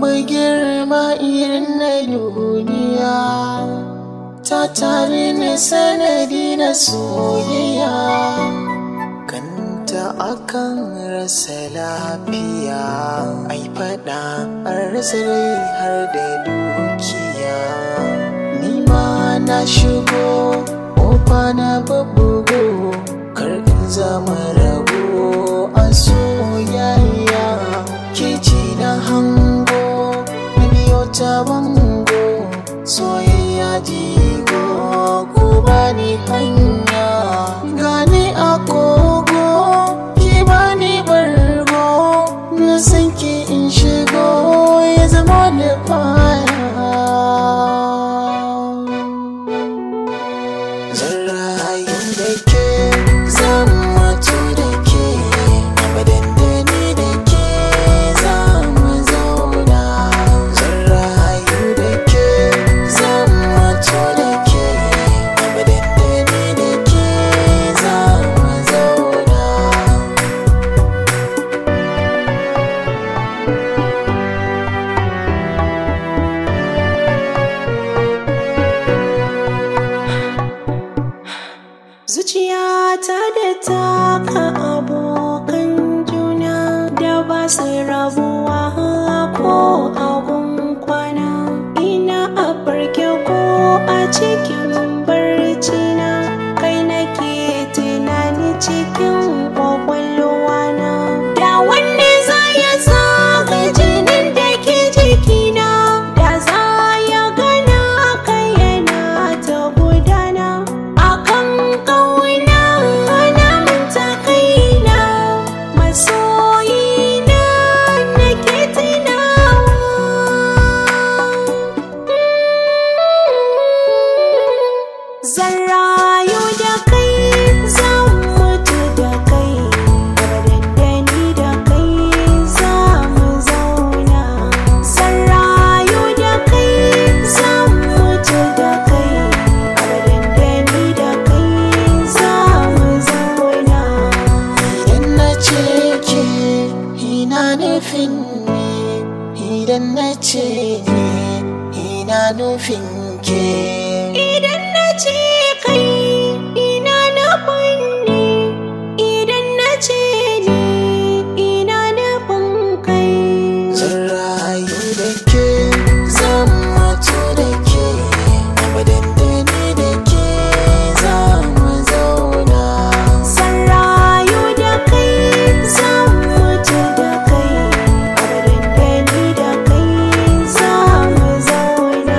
babu girma irin na duniya ta tare ni sanadi na soyayya kanta akan rasa lafiya ai fada an rasa rai har da dukiya ni ma na shigo kofa na babbugo kar in zama rago a soyayya ke ce na hango na biyo ta bango soyayya jigo ku bani hanya gani a kogo ki bani bargo na san ki in shigo ya zama da fara zan rayu da ke zan mutu da ke abadan da ni da ke za mu zauna zan rayu da ke zan mutu da ke abadan da ni da ke za mu zauna Zuciyata da taka abokan juna da ba su rabuwa ko abun kwana. Ina a farke ko a cikin barci na kai nake tunani cikin kwakwalwa na. Da wanne za ya zaga jinin da ke jikina da za ya gana kai yana ta gudana. akan kauna na manta kaina masoyina nake tunawa zan rayu da kai zan mutu da kai abadan da ni da kai za mu zauna zan rayu da kai zan mutu da kai abadan da ni da kai za mu zauna Idan na ce ke ina nufin ne, idan na ce ne ina nufin ke. Idan na ce kai ina nufin ni idan na ce ni ina nufin kai Zan rayu da ke, zan mutu da ke, abadan da ni da ke za mu zauna. Zan rayu da kai zan mutu da kai abadan da ni da kai za mu zauna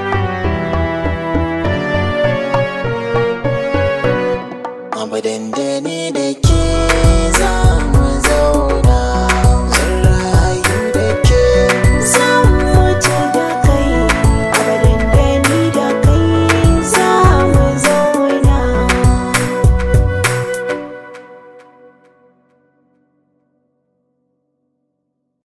Abadan da